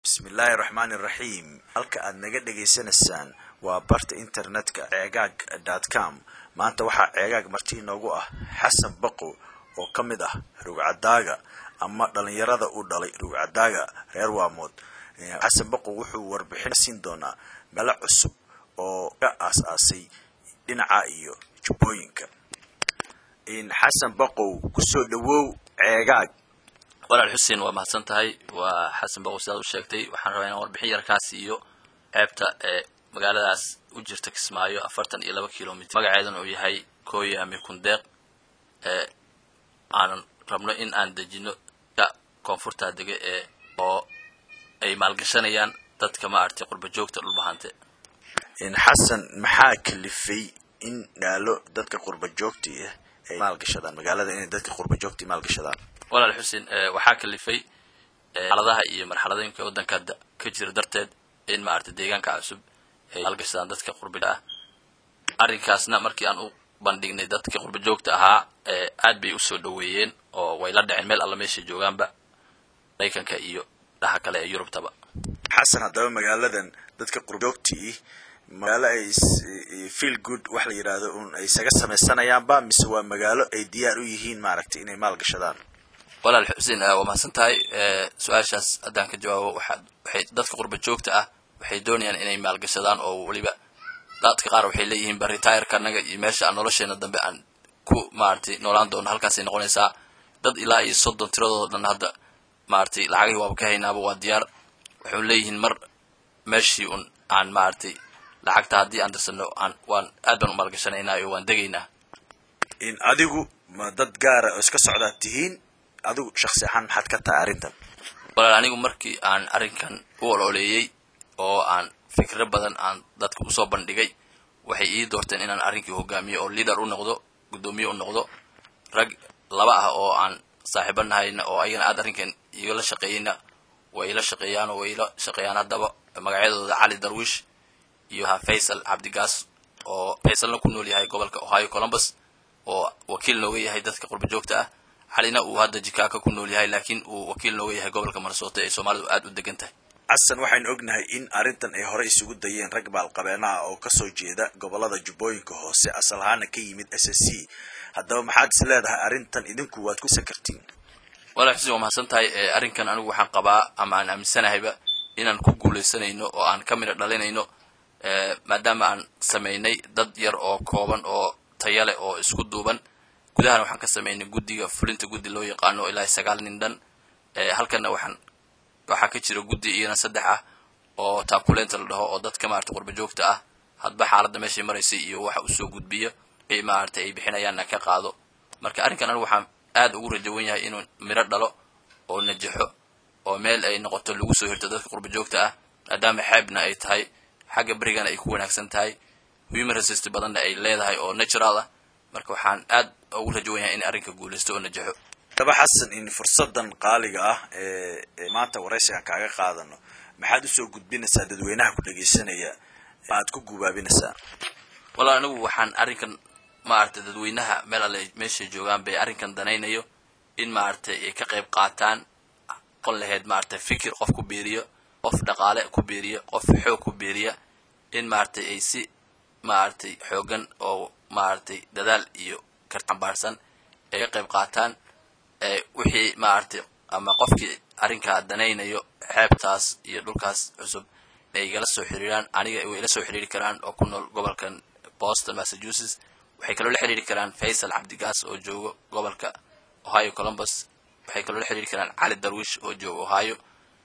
bismillaahi raxmaani iraxiim halka aad naga dhagaysanaysaan waa barta internetka ceegaag dot com maanta waxaa ceegaag marti inoogu ah xasan baqo oo ka mid ah rugcadaaga ama dhalinyarada u dhalay rugcadaaga reer waamood xasan baqo wuxuu warbixin siin doonaa melo cusub oo ka aas-aasay dhinaca iyo jubbooyinka xasan baqow kusoo dhawow ceegaag walaal xuseen waa mahadsan tahay waa xasan baqow sidaad u sheegtay waxaan rabaa inaan warbixin yarkaas iyo ceebta ee magaaladaas u jirta kismaayo afartan iyo laba kilomitr magaceedana uu yahay kooya ami kundeeq ee aanan rabno in aan dejino koonfurta dege ee oo ay maalgashanayaan dadka maaragtay qurba joogta dhulbahante xasan maxaa kalifay in dhaalo dadka qurba joogta ah ay maalgashadaan magaalada inay dadka qurba joogta maalgashadaan walaal xuseen waxaa kalifay xaaladaha iyo marxaladooyinka waddanka hadda ka jira darteed in maaragtay deegaanka cusub ay maalgashadaan dadka qurbida ah arrinkaasna markii aan u bandhignay dadka qurba joogta ahaa aad bay usoo dhaweeyeen oo way la dhaceen meel alla meeshay joogaanba maraykanka iyo dhaha kale ee yurubtaba xasan haddaba magaaladan dadka qurbajoogtii magaalo ay feel good wax la yidhaahdo un ay isaga samaysanayaanba mise waa magaalo ay diyaar u yihiin maaragtay inay maalgashadaan walaal xuseen waa mahadsan tahay su-aashaas haddaan ka jawaabo waxaa waxay dadka qurba joogta ah waxay doonayaan inay maalgashadaan oo weliba dadka qaar waxay leeyihiin ba retireka annaga iyo meesha aan nolosheena dambe aan ku maaragtay noolaan doono halkaasay noqonaysaa dad ilaa iyo soddon tiradooda dhan hadda maaragtay lacagihii waaba ka haynaaba waa diyaar waxay leeyihiin mar meeshii un aan maaragtay lacagta haddii aan dirsano aan waan aad baan u maalgashanaynaa iyo waan degaynaa in adigu ma dad gaara oo iska socdaad tihiin adigu shaksi ahaan maxaad ka tahay arrintan walaal anigu markii aan arrinkan u ololeeyey oo aan fikro badan aan dadka usoo bandhigay waxay ii doorteen inaan arrinkii hogaamiyo oo leader u noqdo guddoomiye u noqdo rag laba ah oo aan saaxiibo nahayna oo ayagana aad arrinkan igala shaqeeyeyna way ila shaqeeyaan oo way ila shaqeeyaan haddaba magacyadooda cali darwish iyo ha faysal cabdigaas oo faysalna ku nool yahay gobolka ohio columbus oo wakiil nooga yahay dadka qurba joogta ah xalina uu hadda jikaaka ku nool yahay laakiin uu wakiil nooga yahay gobolka minnesota ee soomaalidu aad u degan tahay xasan waxaynu ognahay in arrintan ay hore isugu dayeen rag baalqabeena ah oo kasoo jeeda gobolada jubbooyinka hoose asal ahaana ka yimid s s c haddaba maxaad is leedahay arrintan idinku waad ku sakartiin walaa xuseen waa mahadsan tahay arrinkan anigu waxaan qabaa ama aan aaminsanahayba inaan ku guulaysanayno oo aan ka midha dhalinayno maadaama aan samaynay dad yar oo kooban oo taya leh oo isku duuban gudahana waxaan ka samaynay guddiga fulinta guddi loo yaqaano ilaa sagaal nin dhan halkana waxaan waxaa ka jira guddi iyana saddex ah oo taakuleynta la dhaho oo dadka maarata qurba joogta ah hadba xaaladda meeshay maraysay iyo waxa usoo gudbiyo ay maaragtay ay bixinayaanna ka qaado marka arrinkan anigu waxaan aad ugu rajawan yahay inuu miro dhalo oo najaxo oo meel ay noqoto lagu soo hirto dadka qurba joogta ah maadaama xeebna ay tahay xagga berigana ay ku wanaagsan tahay human resist badanna ay leedahay oo natural ah marka waxaan aad ugu rajawan yahay in arrinka guulaysto oo najaxo daba xasan in fursadan qaaliga ah ee maanta waraysigan kaaga qaadano maxaad usoo gudbinaysaa dadweynaha ku dhegaysanaya aad ku gubaabinaysaa walaal anigu waxaan arrinkan maaragtay dadweynaha meel alle meeshay joogaan bay arrinkan danaynayo in maaragtay ay ka qayb qaataan qon laheyd maaragtay fikir qof ku biiriyo qof dhaqaale ku biiriya qof xoog ku biiriya in maaragtay ay si maaragtay xoogan oo maaragtay dadaal iyo kartambaarsan ay ka qayb qaataan wixii maaragtay ama qofkii arrinkaa danaynayo xeebtaas iyo dhulkaas cusub ay igala soo xiriiraan aniga way ila soo xiriiri karaan oo ku nool gobolkan boston massachusetts waxay kaloo la xiriiri karaan faysal cabdigaas oo joogo gobolka ohio columbus waxay kaloo la xiriiri karaan cali darwish oo jooga ohio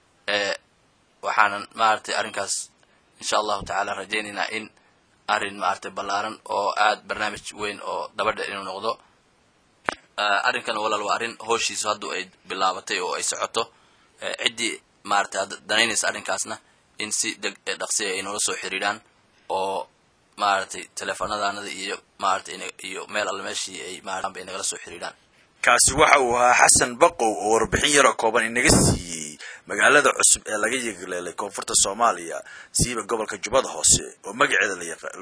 waxaanan maaragtay arrinkaas insha allahu tacaala rajaynaynaa in arrin maaragtay ballaaran oo aad barnaamij weyn oo dabadha inuu noqdo arrinkan walaal waa arrin hooshiisu hadduu ay bilaabatay oo ay socoto ciddii maaragtay danaynaysa arrinkaasna in si deg dhaqsiya ay noola soo xiriiraan oo maaragtay teleefonadanada iyo maaragtay iyo meel alle meeshii ay maaratan bay nagala soo xiriiraan kaasi waxa uu ahaa xasan baqow oo warbixin yaroo kooban inaga siiyey magaalada cusub ee laga yegleelay koonfurta soomaaliya siiba gobolka jubbada hoose oo magaceeda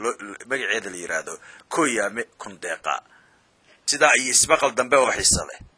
lamagaceeda la yidhaahdo koyaame kundeeqa sidaa iyo isbaqal dambe oo xiisa leh